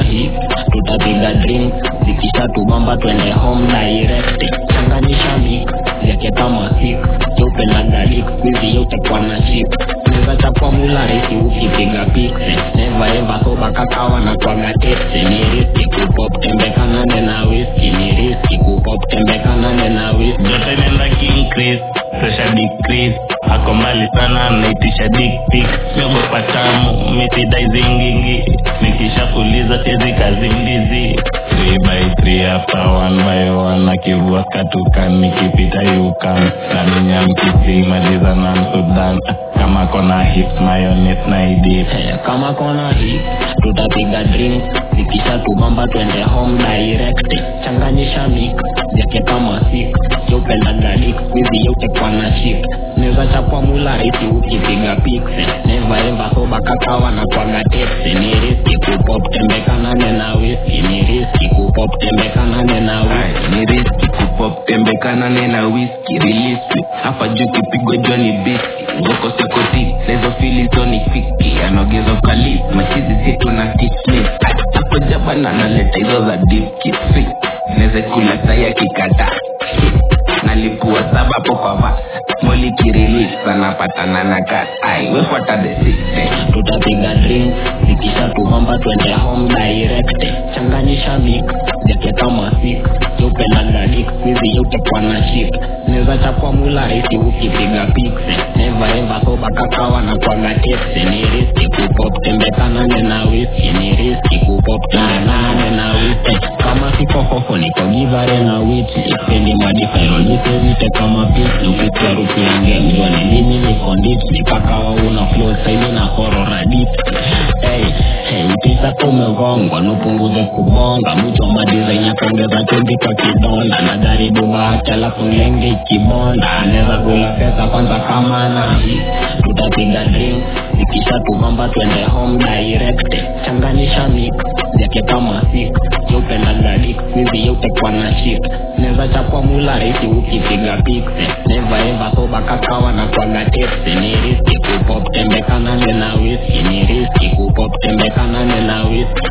hii tutapiga drink zikisha tubamba twende home direct changanyisha mix yake kama sik cheupe galik kwizi yote kwa na chip neza chapwa mula resi ukipiga pikse neva eva soba kakawa na kwaga tepse ni riski kupop tembekanane na whisky ni riski kupop tembekanane na whisky joto inaenda kiincrease pressure decrease ako mbali sana naitisha dick pic miogopa tamu misidai zingingi nikishakuliza siezi kazi mbizi 3 by 3 after 1 by 1 akivua katukan nikipita yukan naminya mkisi maliza na msudan kama kona hips mayonet na idip Eh, kama kona hii tutapiga drink zikisha tubamba twende home direct changanyisha mix yake kama sik cheupe galik kwizi yote kwa na chip neza chapwa mula resi ukipiga pikse neva eva soba kakawa na kwaga tepse ni riski kupop tembekanane na whisky ni riski kupop tembekanane na whisky ni riski kupop tembekanane na whisky release hapa juu kipigo joni biski ngoko sekoti lezo fili zoni fiki anaogeza ukali machizi situ na kismis hapo jabana naleta hizo za dipki neze kula saya kikata nalipua sabapo kwa va moli kirilis anapatana na kat ai wefuata the system tutapiga drink zikisha tubamba twende home direct changanyisha mix yake kama sik cheupe galik kwizi yote kwa na chip neza chapwa mula resi ukipiga pikse neva eva soba kakawa na kwaga tepse ni riski kupop tembekanane na whisky ni riski kupop tembekanane na whisky kama siko hoho niko givare na witi ipendi madifairojisevite kama pisi ukisikia harufu ya ngemi wani mimi niko ndit nikakawa una flow saili na horora dit hey, hey, tisa tumegongwa nupunguze kubonga mtu wa madizaini ya kuongeza chumvi kwa kidonda na jaribu bahati alafu lenge ikibonda anaweza kula pesa kwanza kama na hii tutapiga drink ikisha tubamba twende home direct changanyisha mix yake kama sik cheupe galik kwizi yote kwa na shit neza chapwa mula resi ukipiga pikse neva eva soba kakawa na kwaga tepse ni riski kupop tembekanane na whisky ni riski kupop tembekanane na whisky